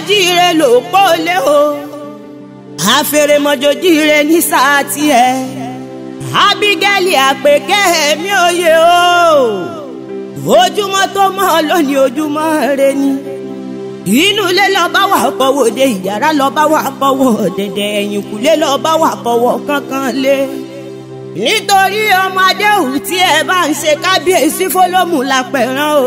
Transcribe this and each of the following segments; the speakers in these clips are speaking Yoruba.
jíire ló pọ́lé o àfẹrẹmọjọjíire ní sáà tiẹ̀ Ábígẹ́lì àpèkẹ́ mi òye o ojúmọ́ tó mọ́ lónìí ojúmọ́ rẹ ni inú ilé lọ́ba wà kọ́wọ́ de ìyàrá lọ́ba wà kọ́wọ́ dẹ̀dẹ̀ ẹ̀yìnkùlé lọ́ba wà kọ́wọ́ kankan lé nítorí ọmọ adéhùn tí ẹ bá ń ṣe kábíyèsí fọlọ́mù lápẹ̀rán o.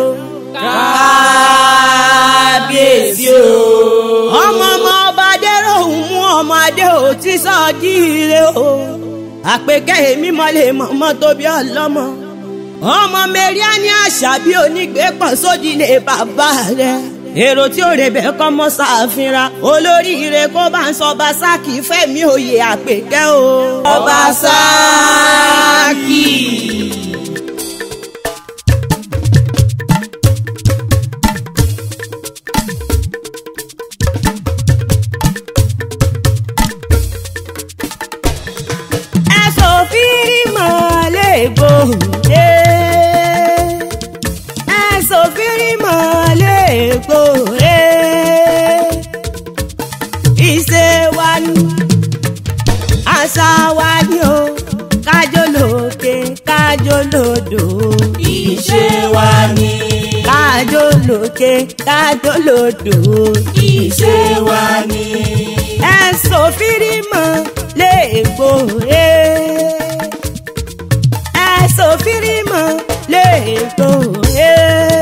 kábíyèsí o. ọmọ ọmọ ọba adéròhùn mú ọmọ adéhùn tí sọ́ọ́dí ire o. àpèkẹ́ èmi mọ́lẹ̀ mọ́mọ́ tóbi ọlọ́mọ. ọmọ mẹ́ríà ní àṣà bí onígbé pọ̀ sódì lè bàbá rẹ̀. èrò tí ó rẹ̀ bẹ́ẹ̀ kọ́ mọ́ ṣàfihàn olóríire kó bá ń sọ Ọbasákì fẹ́mi òye àpèkẹ́ o. Ọbasákì. ẹ̀sọ́ fírí mọ́lẹ̀ gbòde. ẹ̀sọ́ fírí mọ́lẹ̀ gbòde. ìṣe wa ni àṣà wa ni o kájọ lókè kájọ lódò. ìṣe wa ni. kájọ lókè kájọ lódò. ìṣe wa ni. ẹ̀sọ́ fírí mọ́lẹ̀ gbòde ẹ̀sọ́ fírímọ̀ lè tó e.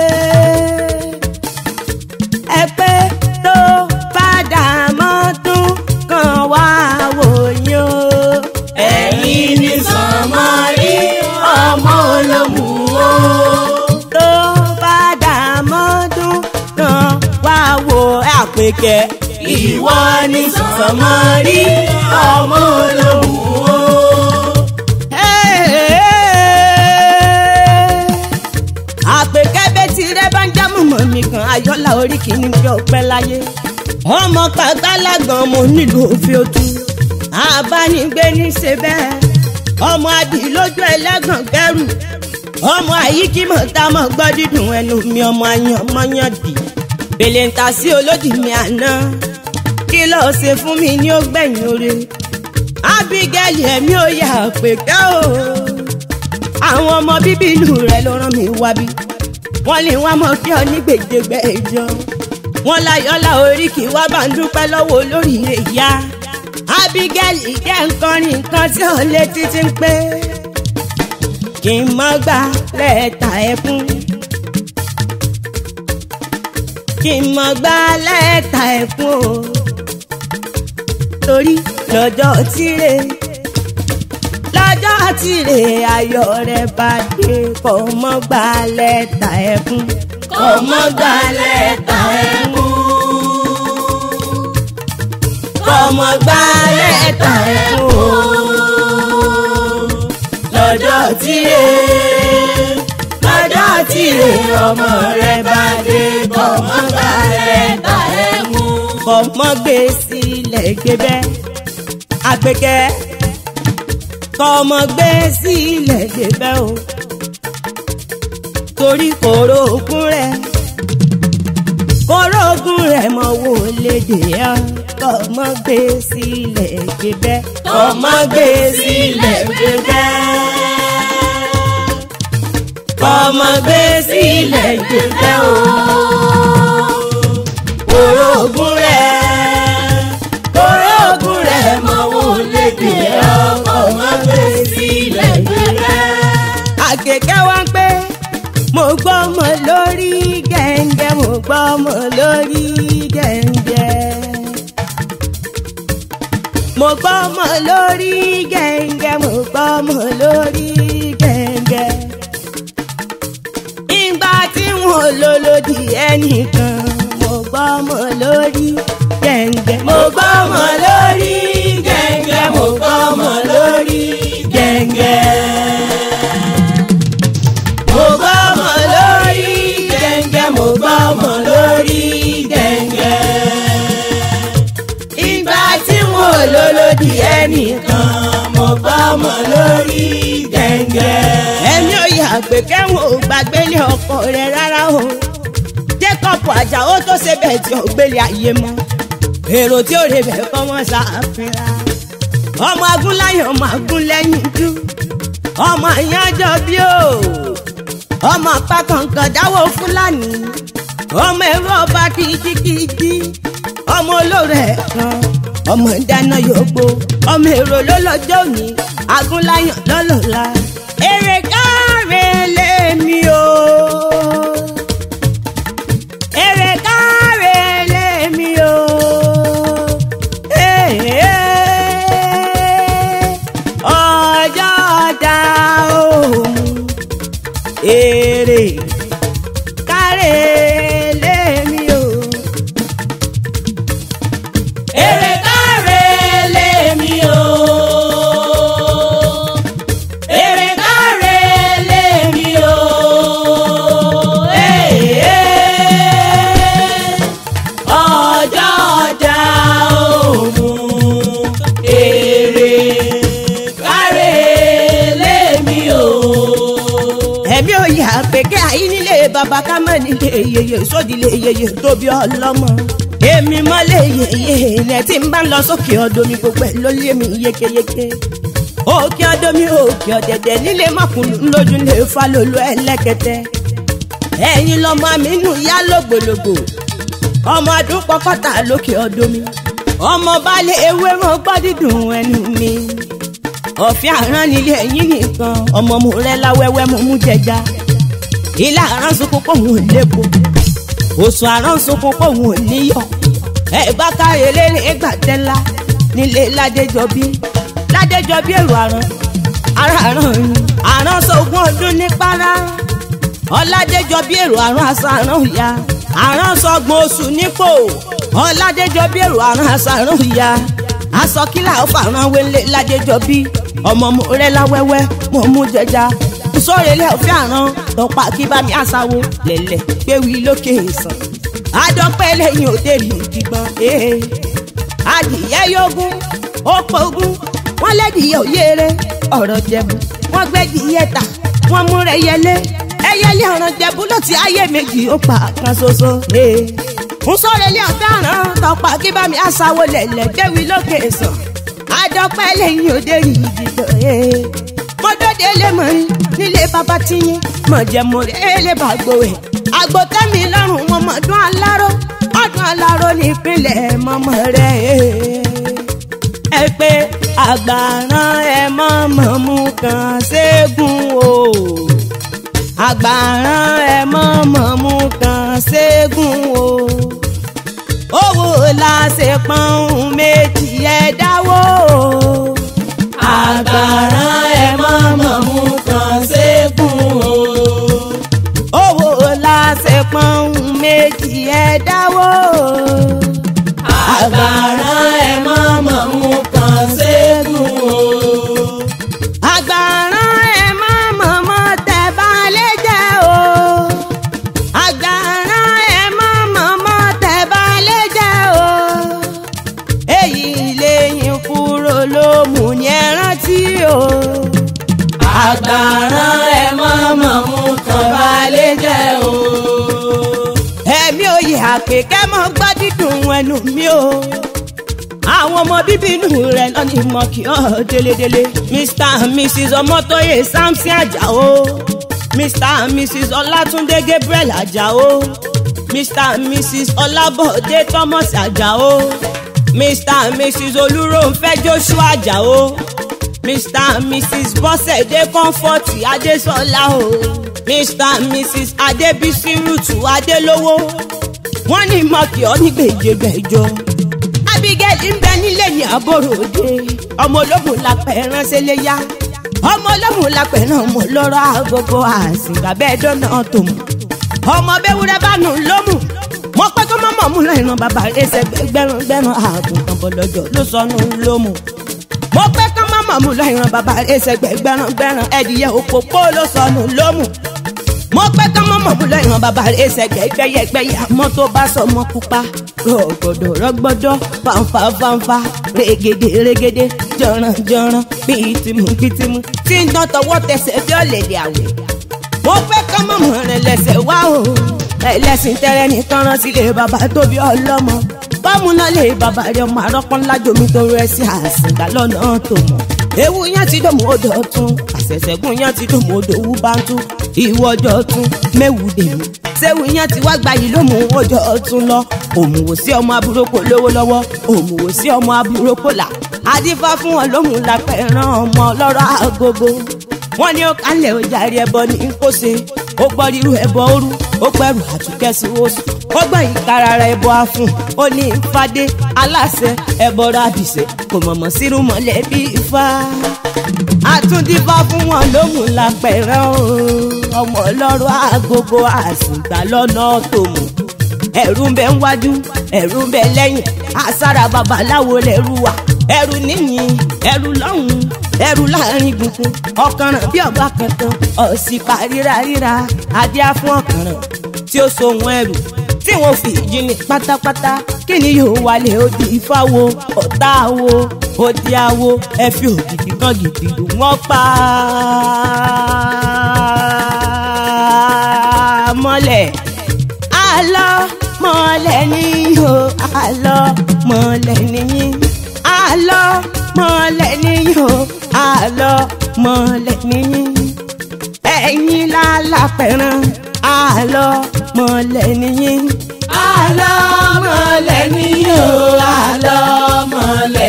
ẹ̀pẹ́ tó padà mọ́tún kan wá wòye o. ẹ̀yin ni sànmọ́rí ọmọ olómù o. tó padà mọ́tún kan wá wò àpèkẹ́. ìwọ ni sànmọ́rí ọmọ olómù o. àpèkẹ́ bẹ́ẹ̀ tí rẹ bá ń já mọ̀mọ́ mi kan ayọ́lá orí kìíní bí ọpẹ́ láyé ọmọ kàgbálàgbọ̀n mo nílò òfin otu abánigbé ní ṣe bẹ́ẹ̀ ọmọ adì lójú ẹlẹ́gàn kẹrù ọmọ àyíkímọ̀ tá a mọ̀ gbọ́ dídùn ẹnu mi ọmọ ayan mọ́yàn dì bèlè ń ta sí olódì mi àná kí lọ́ọ́ ṣe fún mi ní ó gbẹ̀yìn oore Ábígẹ́lì ẹ̀mí ò yà àpèkẹ́ o àwọn ọmọ bíbí ìlú rẹ ló rán mi wá bí wọ́n lè wá mọ kí ọ ní gbèdégbè ìjọ wọ́n láyọlá orí kì í wá bá ń dúpẹ́ lọ́wọ́ olórí ìyá Ábígẹ́lì jẹ́ nǹkan ní nǹkan tí ò lè títí ń pé kí n mọ gbà lẹ́ẹ̀ta ẹkún kí n mọ gbà lẹ́ẹ̀ta ẹkún o torí lọ́jọ́ tíre lọ́jọ́ tìrè ayọ̀ rẹ̀ bá dé kò mọ́ gbà lẹ́tà ẹkún. kò mọ́ gbà lẹ́tà ẹkún. kò mọ́ gbà lẹ́tà ẹkún. lọ́jọ́ tìrè lọ́jọ́ tìrè ọmọ rẹ̀ bá dé kò mọ́ gbà lẹ́tà ẹkún. kò mọ́ gbé sílẹ̀ gbé bẹ́ẹ̀ àpèkẹ́ kọ́mọ gbé sílẹ̀ débẹ̀ o torí kòró ogun rẹ̀ kòró ogun rẹ̀ mọ wò lédè ọ́ kọ́mọ gbé sílẹ̀ débẹ̀ kọ́mọ gbé sílẹ̀ débẹ̀ kọ́mọ gbé sílẹ̀ débẹ̀ o kòró ogun rẹ̀ kòró ogun rẹ̀ mọ wò lédè ọ́ kọ́mọ gbé sílẹ̀ débẹ̀. àkèké wá ń pé mo gbọ́ ọmọ lórí gẹ̀ǹgẹ̀ mo gbọ́ ọmọ lórí gẹ̀ǹgẹ̀. mo gbọ́ ọmọ lórí gẹ̀ǹgẹ̀ mo gbọ́ ọmọ lórí gẹ̀ǹgẹ̀. ìgbà tí wọn lò lòdì ẹnìkan mo gbọ́ ọmọ lórí gẹ̀ǹgẹ̀. mo gbọ́ ọmọ lórí gẹ̀ǹgẹ̀ mo gbọ́ ọmọ lórí gẹ̀ǹgẹ̀. mo gbọ́ ọmọ lórí gẹ̀ǹgẹ̀ mo gbọ́ ọmọ lórí gẹ̀ǹgẹ̀. ìgbà tí wọn ò lólódì ẹnìkan mo gbọ́ ọmọ lórí gẹ̀ǹgẹ̀. ẹ̀mí ò yà pé kẹ́wọ̀n ò gbàgbé ní ọkọ rẹ̀ rárá o jacob ajáò tó ṣe bẹ́ẹ̀ tí ó gbélé ayé mọ́ èrò tí ó rè bẹ́ẹ̀ kọ́ wọ́n ṣàfihàn ọmọ agúnláyọ̀ ọmọ agúnlẹ́yìn dú ọmọ ìyànjọ bí o ọmọ pákànkàn dáwọ́ fúlàní ọmọ ẹ̀rọ ọba kìjikìji ọmọ olóore ẹ̀kan ọmọ ìdáná yòógbó ọmọ èrò lọ́lọ́jọ́ òní agúnláyọ̀ lọ́lọ́la èrè káre lèmi o èrè káre lèmi o ọjọ́ ọjà òun èrè káre lèmi o. èrè káre lèmi o. èrè káre lèmi o. ọjọ́ ọjà òun èrè káre lèmi o. ẹ̀mí ò yà pèké àyín nílé bàbá ká mọ̀ nílé yeye sódìlé yeye tóbi ọlọ́mọ. èmi mọ́lẹ̀ yeye ilẹ̀ tí ń bá ń lọ sókè ọdún mi gbogbo ẹ̀ ló lé mi yékéyéké. òkè ọdún mi òkè ọ̀dẹ̀dẹ̀ nílé mọ̀kùnrin lójú lè fa lólu ẹlẹ́kẹtẹ. ẹ̀yin lọmọ mi nù yá lògbòlògbò. ọmọ ọdún pọkọta lókè ọdún mi. ọmọ balẹ̀ ewé mọ́ gbọ́ dídùn ẹnu mi ọ̀fẹ́ àrán nílé ẹ̀yìn nìkan ọmọ mo rẹ́ láwẹ́wẹ́ mo mú jẹja ilé àrán sunkún pòun ò lépo òsùn àrán sunkún pòun ò níyọ ẹ bá káyọ̀ lérè gbàtẹ́lá nílé ládéjọbí ládéjọbí èrò àrán ara àrán yìí àrán sọ̀gbọ́n ọdún ní para ọládéjọbí èrò àrán àṣà àrán ìyá àrán sọ̀gbọ́n oṣù nípò ọládéjọbí èrò àrán àṣà àrán ìyá aṣọ kílà ó fàrán wélé ládéjọbí ọmọ mo rẹ láwẹ́wẹ́ mo mú jẹja sórèlé òfin àrán tọpa kí bá mi àṣàwò lẹ̀lẹ̀ gbéwì lókè ìsàn àdọ́pẹ́ lẹ́yìn òde rí ìdìgbọ́n ee adìyẹ yógún ó pogún wọ́n lẹ́dìyẹ òyèrè ọ̀rọ̀ jẹ̀bù wọ́n gbẹ́dìyẹ ta wọ́n mú rẹ̀ yẹlé ẹyẹlé ọ̀rọ̀ jẹ̀bù ló ti ayé méjì ó pa kan ṣoṣo ee ń sórèlé òfin àrán tọpa kí bá mi àṣàwò lẹ̀lẹ̀ gbéwì lókè ìsàn àdọ́pẹ́ lẹ́yìn òde rí ìdìgbọ́n ee mo dóde lé mọ rí nílé bàbá tiyín mọ jẹ mo rí èlé bàgbó ẹ àgbo tẹmí lọ́rùn wọn mọ ọdún aláró ọdún aláró nípínlẹ̀ mọmọ rẹ ẹ pé àgbàrán ẹ mọ̀mọ́ mú kan ṣẹ́gun o àgbàrán ẹ mọ̀mọ́ mú kan ṣẹ́gun o owó la ṣe pọ́n méjì ẹ dáwó o àgbàrá ẹ mọ̀mọ́ mú kan ṣẹ́gun o. owó la ṣe pọ́n méjì ẹ dáwó. àgbàrá ẹ mọ̀mọ́ mú kan ṣẹ́gun o. àgbàrán ẹ má mọ̀mọ́ tẹ balẹ̀ jẹ́ o. àgbàrán ẹ má mọ̀mọ́ tẹ balẹ̀ jẹ́ o. èyí lẹ́yìn kúrò ló mú ní ẹ rántí o. àgbàrá ẹ mọ̀mọ́ mú kan balẹ̀ jẹ́ o. ẹ̀mí òye àpèkẹ́ mọ́ gbọ́ dídùn ẹnu mi o. àwọn ọmọ bíbí inú rẹ̀ náà ni mo kì ọ́ délédélé. mr and mrs ọmọtóyè samson ajáò mr and mrs ọlátúndé gabriel ajáò mr and mrs ọlábọ̀dé thomas ajáò mr and mrs olúrónfẹ́ joshua ajáò mr and mrs bọ́sẹ̀dé comfort adésọlá o mr and mrs adébísí rútù adélówó wọ́n ní mọ́kì ọ́ ní gbèjègbèjọ. abigail ń bẹ nílé ní àbúrò òde ọmọ ológun lápẹ̀ ránṣẹ́ léyà ọmọ ológun lápẹ̀ ràn mọ́ lọ́rọ̀ àgógó àsìkò abẹ́ẹ̀dọ́ náà tó mú ọmọ bẹ́wúrẹ́ bá nù lómù mo pẹ́ kó mọ́mọ́ mú lọ́ọ́ ìran bàbá rẹ̀ ṣe gbẹ́rùn gbẹ́rùn àgùntàn bọ̀lọ́jọ́ ló sọnù lómù mo pẹ́ kó mọ́mọ́ mú lọ́ọ́ ìran bàbá rẹ̀ ṣe gbẹ́rùn gbẹ́rùn ẹ̀dìyẹ òpópó ló sọnù lómù mo pẹ́ kán mọ́ mọ̀búlọ̀ ìran bàbá rẹ̀ ṣẹ̀gbẹ́ gbẹ́yẹgbẹ́yẹ àmọ́ tó bá sọ ọmọ pupa rọ̀gbọ̀dọ̀ rọ̀gbọ̀dọ̀ fanfa fanfa régede régede jọ̀ràn jọ̀ràn bìtìmù bìtìmù tí ń dán tọwọ́ tẹsẹ̀ bí ọ̀lẹ̀dẹ̀ àwẹ̀ mo pẹ́ kán mọ̀ mọ̀ rẹ̀ lẹ́sẹ̀ wá o ẹlẹ́sìn tẹ́rẹ́ nìkan rán sílé bàbá tóbi ọlọ́mọ bọ́mú náà lè bàbá rẹ ọmọ àrọ́pọ́n ńlá jomi tó rẹ sí àsìgbà lọ́nà tó mọ̀ ewu yẹn ti dòmò odò tún àṣẹ̀ṣẹ̀gùn yẹn ti dòmò odò wú bá ń tún ìwọ́jọ́ tún méwu dèmí séwu yẹn ti wá gbayì ló mú ọjọ́ tún lọ òmùwò sí ọmọ aburúkọ lówó lọ́wọ́ òmùwò sí ọmọ aburúkọ là adífá fún wọn lóhùn lápẹ̀ràn ọmọ ọlọ́rọ̀ agogo wọn ní ó kálẹ̀ ó jàre ẹbọ ní kó ṣe ó gbọ́ rírú ẹbọ òru ó gbẹrù àtúkẹ́sí oṣù ó gbọ́ ìkara rẹ̀ ẹbọ afún ó ní ìfadé aláṣẹ ẹbọ rábìṣẹ́ kò mọ̀mọ́ sírú mọ̀lẹ́bí ifá àtúndífá fún wọn lóhùn lápẹ̀rẹ̀ o ọmọ ọlọ́rọ̀ agogo àsìgbà lọ́nà tó mú ẹ̀rù ń bẹ ń wájú ẹ̀rù ń bẹ lẹ́yìn àsárà babaláwo lẹ́rù wà ẹ̀rù níyìn ẹ̀rù lọ́hùn ẹ̀rù láàrin gbùngbùn ọ̀kànràn bí ọ̀gbà kankan ọ̀sìpá ríra ríra adíá fún ọ̀kànràn tí ó so wọn ẹ̀rù tí wọn fi jí ní pátápátá kí ni yóò wálé odi ìfáwo ọ̀tá wo odi awo ẹ fi ògidì kan gidi lù wọ́n pa á mọ́lẹ̀ àlọ́ mọ́lẹ̀ níyò àlọ́ mọ́lẹ̀ níyìn àlọ́ mọ́lẹ̀ níyò àlọ́ mọ́lẹ̀ níyìn ẹ̀yin lálàpẹ̀ràn àlọ́ mọ́lẹ̀ níyìn. àlọ́ mọ́lẹ̀ níyò àlọ́ mọ́lẹ̀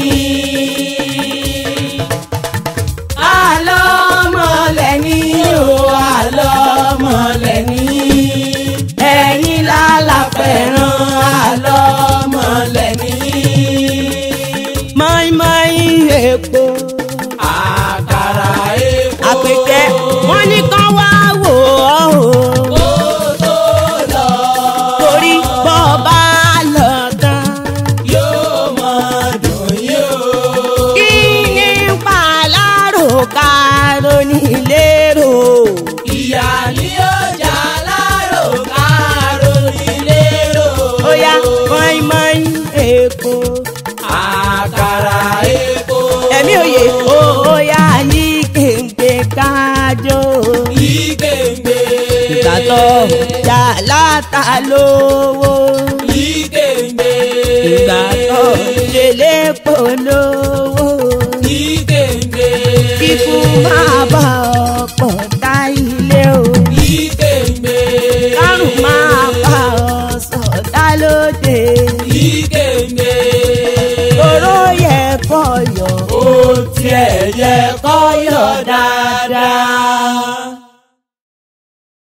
níyìn. àlọ́ mọ́lẹ̀ níyò àlọ́ mọ́lẹ̀ níyìn. ẹ̀yin lálàpẹ̀ràn àlọ́ mọ́lẹ̀ níyìn. mọ́ínmọ́ín èpo àkàrà epo. àpèkẹ́ wọ́n ní kán wá wò ó o. kó tó lọ. torí bọ́ bá lọ tán. yóò mọ dùn yóò. kí ni pàlárò kárò nílérò. ìyá ni ó jà lárò kárò nílé rò. ó yá mọ́ínmọ́ín èpo. àkàrà epo. ẹ̀mí òye ó yá yí kéńgbé kájọ. ìgbèǹgbè. ìgbàtọ̀ jà látà lówó. ìgbèǹgbè. ìgbàtọ̀ jèlé polówó. ìgbèǹgbè. kíkú máa bá ọ̀pọ̀ tá ilé o. ìgbèǹgbè. kárùn máa bá ọ sọ̀dá lóde. ìgbèǹgbè. toró yẹ kọ́ yọ. ó tiẹ̀ yẹ kọ́ yọ̀ dáadáa.